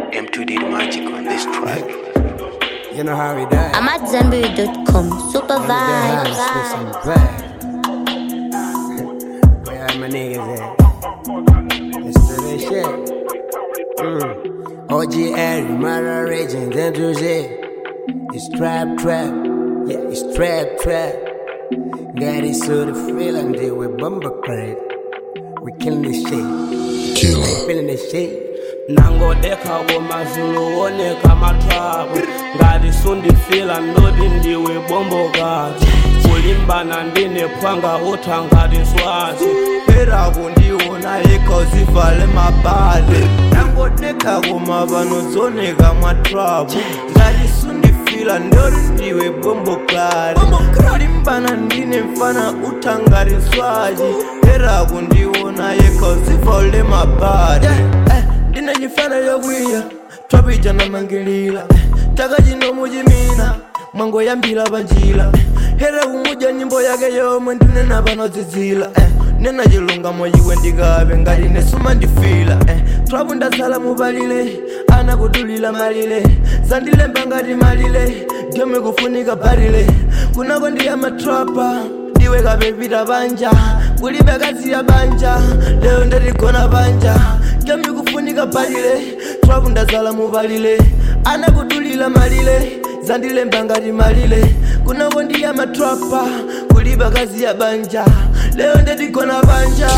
M2 did magic on this track. You know how we die. I'm at Zenberry.com. Super Under the vibes. house with some vibe. Where are my niggas at? Let's do this shit. Mm. OGL, murder raging, then do shit. It's trap, trap. Yeah, it's trap, trap. Got it so the feeling deal with bumper crate. We killing this shit. Killer. Feeling this shit. nangodeka komazulu oneka matrabu ngalisundifila ndoti ndiwe bombokati kulimbana ndinephwanga utha ngati swazi pera kundiona ikozivale mabale nangodeka koma vanozoneka mwatrabu ngalisundifila ndoti ndiwe bomboklari kulimbana ndine mfana utha ngati swazi pera kundiona ikozivale mabale ndine nyifana yokwiya twapija namangilila taka chino muchimina mwangoyambila panjila here kumuja nyimbo yake yomwe ndinena panodzidzila eh. nena chilungamo iwe ndikabe ngati nesuma ndifila eh. twapu ndasala mupalile ana kudulila malile zandilemba ngati malile dyome kufunika barile kunako ndiya matrapa ndiwe kapepita banja kulibe kazi ya banja leo ndatigona banja dyome kufunika balile twapu ndasala mupalile ana kudulila malile zandilemba ngati malile kunako ndiya matrapa kulibe kazi ya banja leo ndatigona banja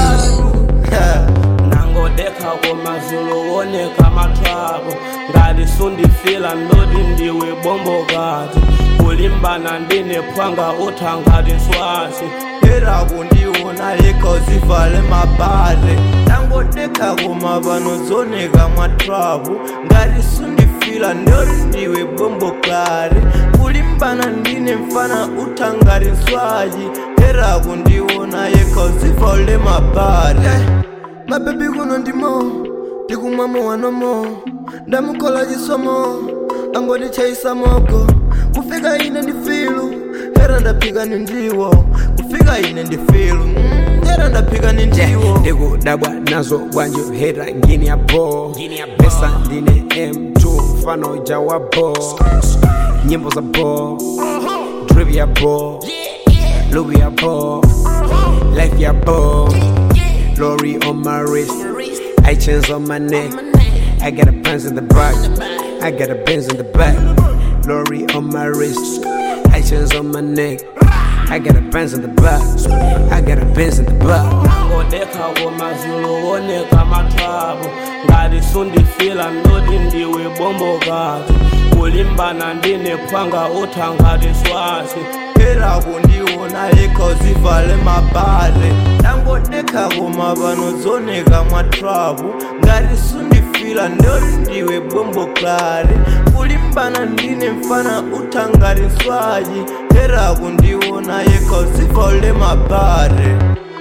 nangodeka komazulu oneka matrabu ngalisundifila ndoti ndiwe bombokati kulimbana ndinephwanga utha ngati swazi era kundiona ikozivale mabale nangodeka koma vanozoneka mwatrabu ngati sundifila ndoti ndiwe bomboklari kulimbana ndine mfana utha ngati swaji era kundiona ikozivale mabale mabebi kuno ndimo ndikumwamo wanomo ndamukola chisomo angondichaisa moko kufika ine ndifilu era ndaphika ni ndiwo kufika ine ndifilu mm, era ndaphika ni ndiwo ndikudabwa nazo bwanjo hera ngini ya bo pesa ndine m2 mfano ja wa bo nyimbo za bo drip ya bo lugu ya bo life ya bo Lori on my wrist I chains on my neck I got a pants in the back I got a Benz in the back Lori on my wrist I chains on my neck I got a Benz in the back I got a Benz in the back nangodeka komazulu oneka matrabu ngalisundifila ndoti ndiwe bombokati kulimbana ndinephwanga utha ngati swazi era kundiona ikozivale mabale nangodeka koma vanozoneka mwatrabu ngati sundifila ndoti ndiwe bomboklari kulimbana ndine mfana utha ngati swaji era kundiona ikozivale mabale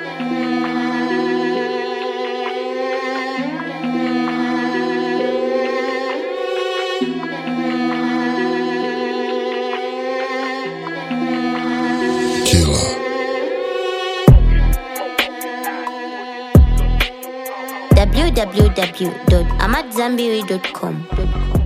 Killer. www.amatzambiri.com.